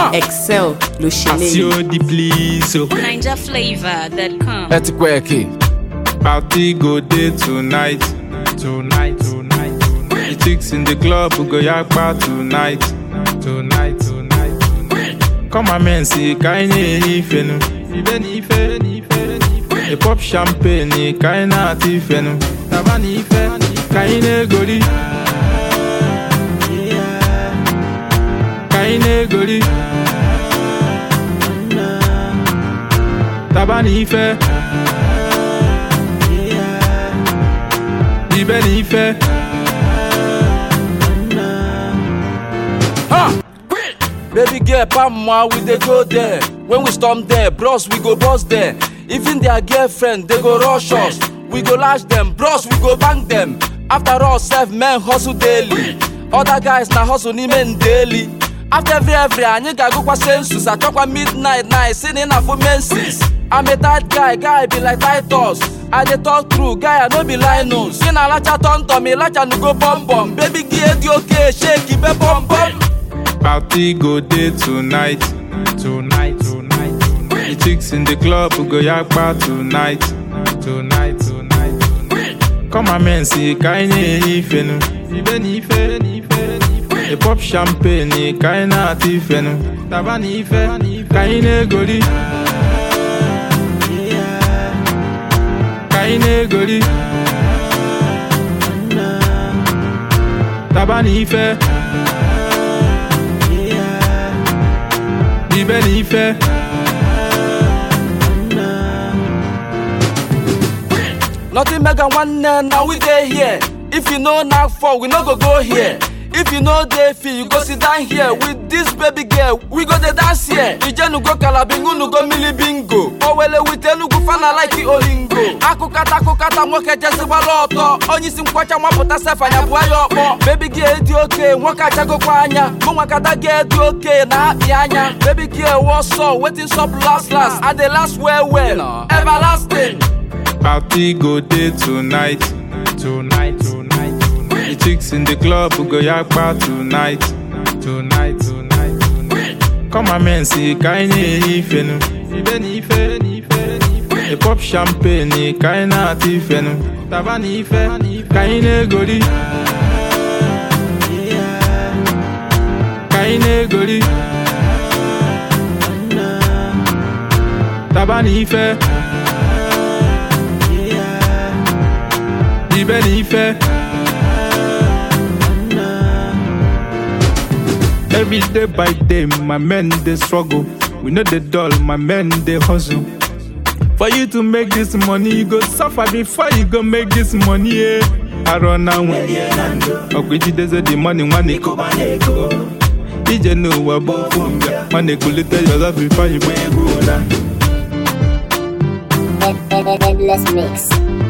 Excel ló ṣe Àti léyìí. ó di please o. NinjaFlavor.com. ẹ ti kọ́ ẹ kì. Party go dey tonight. Tonight, tonight, tonight. The chicks in the club go yakpa tonight. Tonight, tonight, tonight. Come on, men, see, kaine ife nu. Ibe ni ife, ni ife, ni ife. A pop champagne ni kaina ati ife nu. Taba ni ife, kaine gori. Kaine gori. Taba ni ife. Ibe ni ife. Baby girl, Pamma, we dey go there. When we storm there, bros, we go bust there. Even their girlfriend, they go rush us. We go lash them, bros, we go bang them. After all, self men hustle daily. Other guys na hustle n'ime daily. After every every, anyị ga-agụkwa census, achọkwa midnight night, sini na for menses. I'm a tight guy, guy be like Titus. I dey talk true, guy I no be Linus. Gị na-alacha tọntọm, ịlacha nugo bọmbọm. Baby gị dị oke, shake ibe bọmbọm. Party go dey tonight. Tonight, tonight, tonight. The chicks in the club go yakpa tonight. Tonight, tonight, tonight. Come on, men, see, kaine ife nu. Ibe ni ife, ni ife, ni ife. A pop champagne ni kaina ati ife nu. Taba ni ife, kaine gori. Kaine gori. Taba ni ife. Ibe ni ife. Nothing mega nwanne now we dey here. If you no knack for, we no go go here. If you no dey feel, you go sit down here with this baby girl. We go dey dance here. Ijenu go kalabingu, nu go mili bingo. Owele with Enugu fana like olingo. Akụkata akụkata nwoke jesigbara ọtọ. Onye isi nkwacha nwapụta sef anya bụ ya ọkpọ. Baby girl dị oke, nwoke achagokwa anya. Mụ nwakata girl dị oke na akpị anya. Baby girl what's up, wetin sup last last. I dey last well well, everlasting. Party go dey tonight. Tonight, tonight, tonight. The chicks in the club go yakpa tonight. Tonight, tonight, tonight. Come on, men, see, kaine ife nu. Ibe ni ife, ni ife, ni ife. A pop champagne ni kaina ati ife nu. Taba ni ife, kaine gori. Kaine gori. Taba ni ife. Ibe ni ife. Every day by day, my men they struggle. We know the dull, my men they hustle. For you to make this money, you go suffer before you go make this money. Yeah. I run away. Okwiti deze the money one ego. Ije no wabo funga. Money kulite your love before you make good. Endless mix.